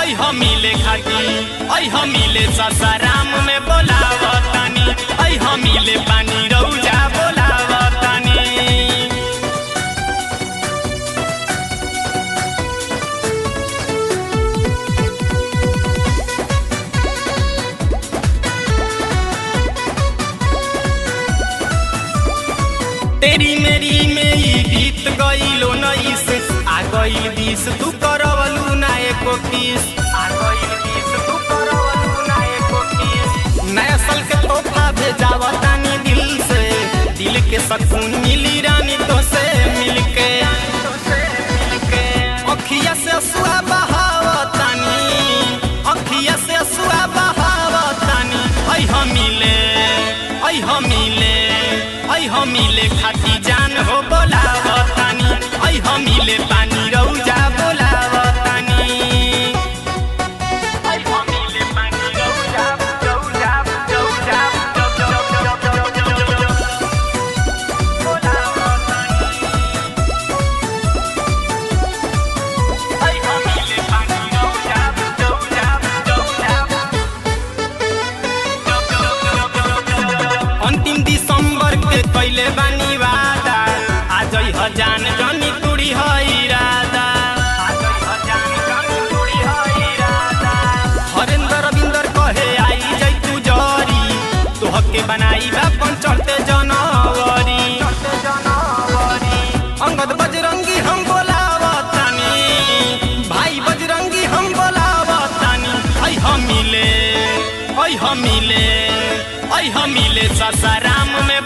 ऐ हमीले खाती ऐ हमीले ससाराम में बोलावतानी ऐ हमीले पानी रौजा बोलावतानी तेरी मेरी में ई गीत गईलो नईस आ गईल बीस तू करवलू ना एको किस आ गईल बीस तू करवलू ना एको किस नया साल के तोहफा भेजावतानी दिल से दिल के सकून मिली रानी तो से मिलके अखिया से असुआ बहावतानी अखिया से असुआ बहावतानी ऐ हमीले ऐ हमीले ऐ हमीले खाती जान हो बोलावतानी ऐ हमीले पानी रौजा बोलावतानी ऐ हमीले पानी रौजा रौजा रौजा बोलावतानी ऐ हमीले पानी रौजा रौजा रौजा अंतिम दिसंबर के कैले बानी वादा आज हजान जनी कुड़ी है इरादा आज हजान जनी कुड़ी है इरादा हरेंद्र रविंदर कहे आई जई तू जरी तोहके बनाई बापन चढ़ते जनवरी चढ़ते जनवरी अंगद बजरंगी हम बोलावतानी भाई बजरंगी हम बोलावतानी ऐ हमीले ऐ हमीले ऐ हमीले ससाराम में